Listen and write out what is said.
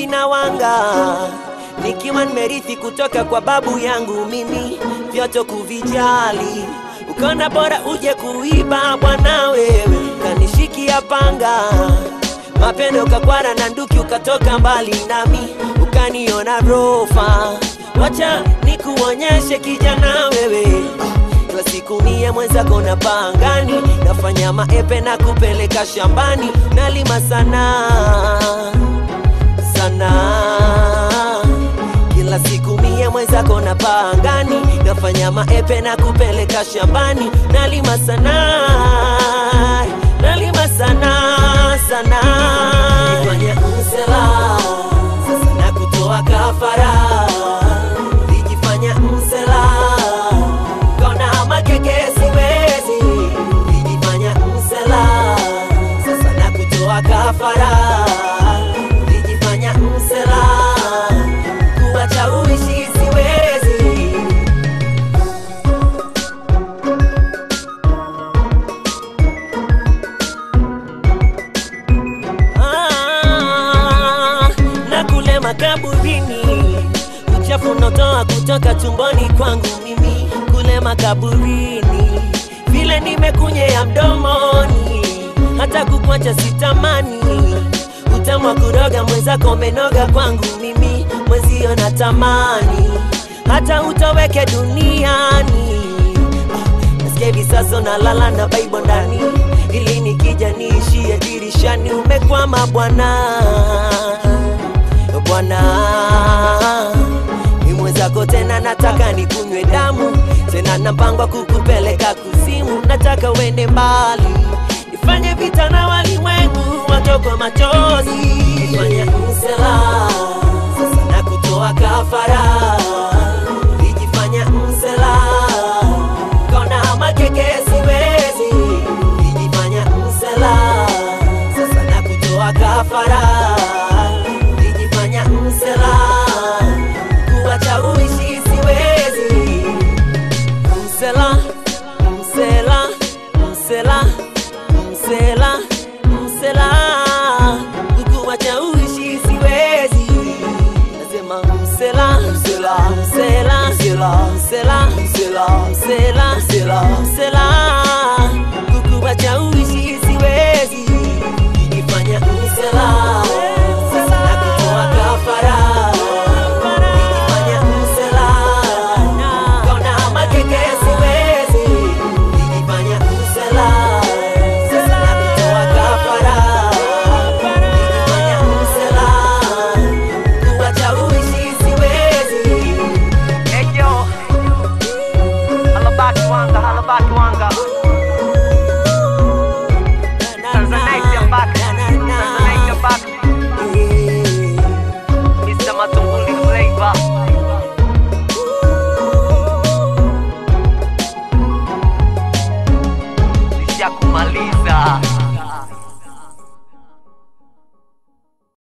uchawi na wanga, nikiwa nimerithi kutoka kwa babu yangu mimi, vyote kuvijali. Ukaona bora uje kuiba bwana wewe, kanishikia panga mapendo ukakwara na nduki, ukatoka mbali nami, ukaniona rofa. Wacha nikuonyeshe kijana wewe kila siku mie mwenzako na pangani, nafanya maepe na kupeleka shambani, nalima sana sana. Kila siku mie mwenzako na pangani, nafanya maepe na kupeleka shambani, nalima sana nalima sana sana. Nifanye msela sasa na kutoa kafara, lijifanya msela kona makeke siwezi, lijifanya msela sasa na kutoa kafara, lijifanya msela kuacha uishi siwezi. Ah, na kule makaburini uchafu unaotoa kutoka tumboni kwangu mimi kule makaburini vile nimekunyea mdomoni hata kukwacha sitamani utamu wa kuroga mwenzako umenoga kwangu mimi mwezio natamani hata utoweke duniani Ah, nasikia hivi sasa unalala na baibo ndani ili nikija niishie dirishani umekwama bwana bwana ni mwenzako tena nataka nikunywe damu tena na mpango wa kukupeleka kuzimu nataka uende mbali nifanye vita na walimwengu watokwa machozi nifanye msela sasa na kutoa kafara lijifanya msela kona makeke siwezi lijifanya msela sasa na kutoa kafara lijifanya msela kuwacha uishi siwezi msela msela msela msela msela kukuwacha uishi siwezi nasema msela msela msela msela msela msela msela msela